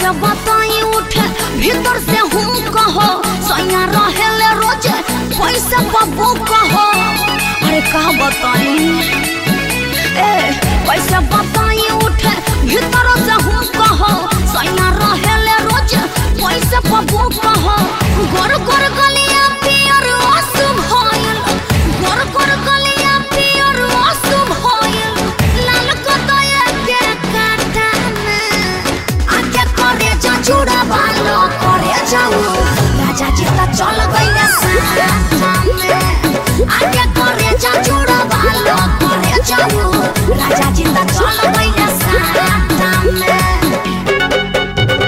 कैसे बताई उठे भीतर से हूँ कहो सैया रहेले रोजे पैसे बबू कहो अरे का बताई ए कैसे बताई उठे भीतर से हूँ कहो सैया रहेले रोजे पैसे बबू कहो गोर गोर गलिया पियर आंसू भइल गोर गोर गलिया पियर आंसू भइल लाल कतय के काटा में आके करे जा चूड़ा बालो करे जाऊ राजा जी त चल गइले साथा में आके करे जा चूड़ा बालो करे जाऊ राजा जी त चल गइले साथा में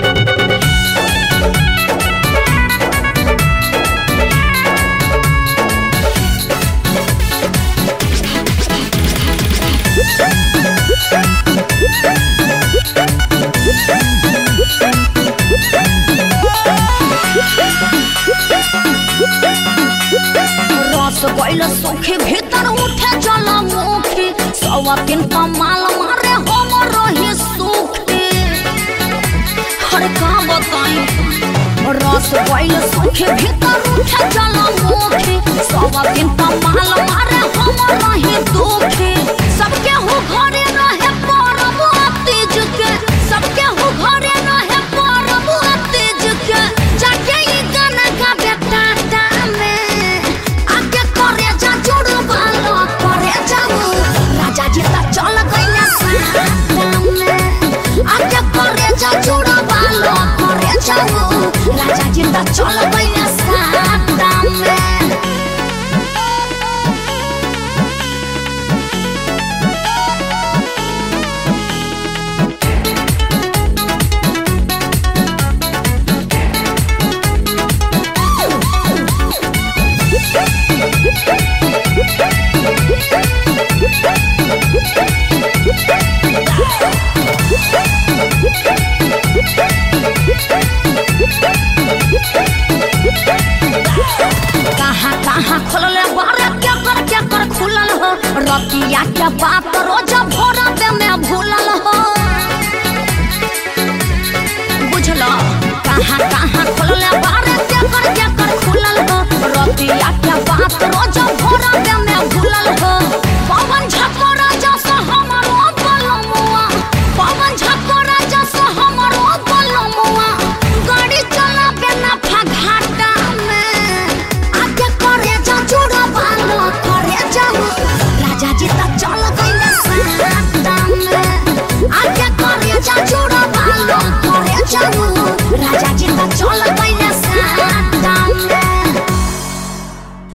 रस गइल सुखी भीतर उठे जल मुखी सवा दिन कमाल मारे हम रही सुखी हर का बताई रस गइल सुखी भीतर उठे जल मुखी सवा दिन कमाल मारे हम रही दुखी सबके हो घरे रहे परब तीज के सबके हो घरे रहे परब तीज के जाके ई गाना गाबे टाटा में आके करे जा जुड़ बालो करे जाऊ राजा जी त चल गइले साटा में आके करे जा जुड़ बालो करे जाऊ राजा जी त चल गइले साटा में कहाँ कहाँ खुलले बारे क्या कर क्या कर खुलल हो रतिया के बात रोज